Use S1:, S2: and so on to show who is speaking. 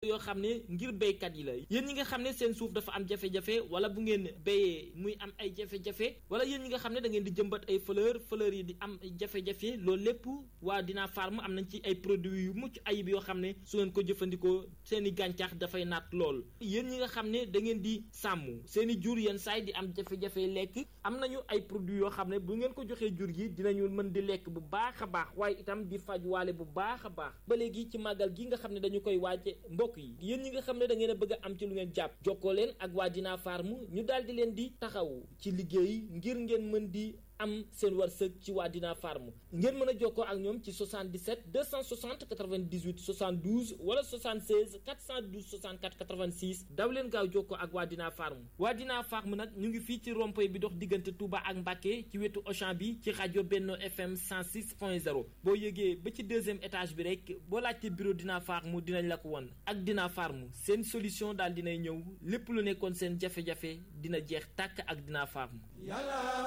S1: yoo xam ne ngir béykat yi la yéen ñi nga xam ne seen suuf dafa am jafe-jafe wala bu ngeen béyee muy am ay jafe-jafe wala yéen ñi nga xam ne da ngeen di jëmbat ay fleur fleur yi di am jafe-jafe loolu lépp waa Dina Farm am nañ ci ay produits yu mucc ayib yoo xam ne su ngeen ko jëfandikoo seen i gàncax dafay naat lool yéen ñi nga xam ne da ngeen di sàmm seen i jur yenn saay di am jafe-jafe lekk am nañu ay produits yoo xam ne bu ngeen ko joxee jur gi dinañu mën di lekk bu baax a baax waaye itam di faj waale bu baax a baax ba léegi ci màggal gi nga xam ne dañu koy waaje mbokk yi yéen ñi nga xam ne da ngeen a bëgg a am ci lu ngeen jàpp jokkoo leen ak waa Dina Farm ñu daal di leen di taxaw ci liggéey ngir ngeen mën di am seen wërsëg ci waa Dina Farm ngeen mën a jokkoo ak ñoom ci 77 260 98 72 wala 76 412 64 86 daw leen gaaw jokkoo ak waa Dina Farm waa Dina Farm nag ñu ngi fii ci rond-point bi dox diggante Touba ak Mbacké ci wetu Auchan bi ci rajo Benno FM 106.0 boo yëgee ba ci deuxième étage bi rek boo laajte bureau Dina Farm dinañ la ko won ak Dina Farm seen solution daal dinay ñëw lépp lu nekkoon seen jafe-jafe dina jeex tàkk ak Dina Farm